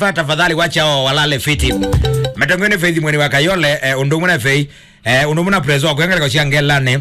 pa tafadhali wacha hao walale fiti matongene feithi mweni wa kayole eh, undumuna fei eh, undumuna prezo wakwengela kocia ngelane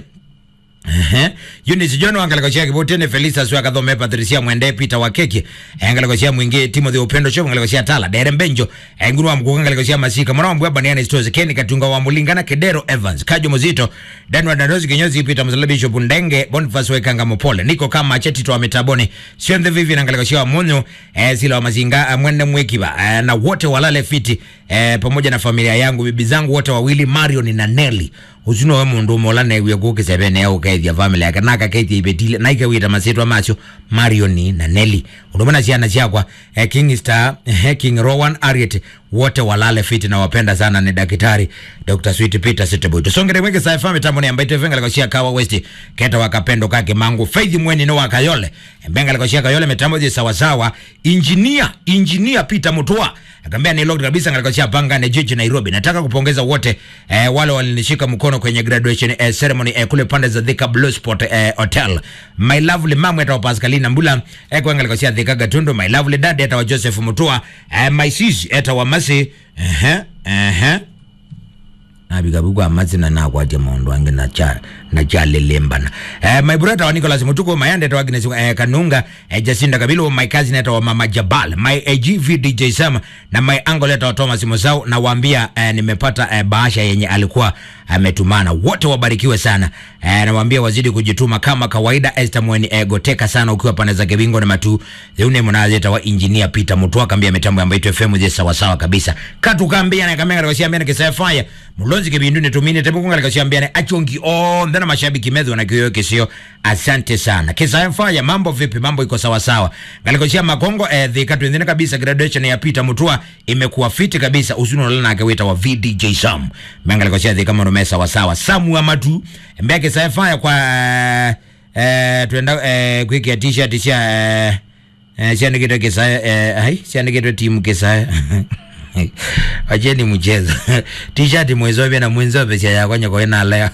Eunice John wangala kocia kibotene Felisa Swa kathome Patricia Mwende Peter Wakeki engala kocia mwingi Timothy Upendo Show ngala kocia Tala Dere Mbenjo enguru wa mkuka ngala kocia Masika mwana mbwa baniana stores Kenny Katunga wa Mulingana Kedero Evans Kajo Muzito Dan wa Dandozi Kinyozi Peter Mzala Bishop Ndenge Boniface Wekanga Mopole niko kama cheti to ametabone Siende Vivi ngala kocia Munyo eh, sila wa mazinga eh, mwende mwekiba eh, na wote walale fiti eh, pamoja na familia yangu bibi zangu wote wawili Marion na Nelly ucuno we mundu mola newie gukisebene ukaithia family yake naka kaitia ibetile naike wita masitwa macio marioni na neli udumana ciana ciakwa eh, king star eh, king rowan ariet wote walale fiti na wapenda sana ni daktari dr sweet peter siteboy tusongere mweke sa fami tambo ni ambaite venga likoshia kawa west keta wakapendo kake mangu faith mweni no wakayole benga likoshia kayole mitambo ji sawa sawa engineer engineer peter mutua akambia ni locked kabisa ngalikoshia panga na jiji Nairobi nataka kupongeza wote eh, wale walinishika mkono kwenye graduation eh, ceremony eh, kule pande za Thika Blue Spot eh, Hotel my lovely mama eta Pascalina Mbula eh, kwa ngalikoshia Thika Gatundu my lovely dad eta wa Joseph Mutua eh, my sis eta wa Masi ehe ehe nabikabikwa amazina nakwatia maondo ange nacha nachalelembana eh, my brother wa Nicholas Mutuko mayande eta wa Agnes eh, Kanunga eh, Jacinda Kabilo my cousin eta wa Mama Jabal my eh, GV DJ Sam na my uncle eta wa Thomas Musau na waambia eh, nimepata eh, bahasha yenye alikuwa ametumana wote wabarikiwe sana eh, nawaambia wazidi kujituma kama kawaida Esther Mweni eh, goteka sana ukiwa pande za Kibingo na Matu Zeune mnazeta wa engineer Peter Mutua kambia mitambo ambayo itu FM je sawa sawa kabisa katu kambia na kamera kwa siambia kisa fire mulonzi kibindu ne tumine tebu kunga kwa siambia achongi oh ndana mashabiki medho na kiyo kisio asante sana kisa fire mambo vipi mambo iko sawa sawa ngalikoshia makongo eh, the katu ndine kabisa graduation ya Peter Mutua imekuwa fiti kabisa usuno lana akawita wa VDJ Sam mengalikoshia the kama rumesa sawa sawa Samu Amatu mbeke kisa fire kwa eh tuenda eh kwiki t-shirt cia eh eh ciandikitwe kisa eh ai ciandikitwe timu kisa wacheni mchezo t-shirt mwezobe na mwenzobe cia yakwa nyoko ina leo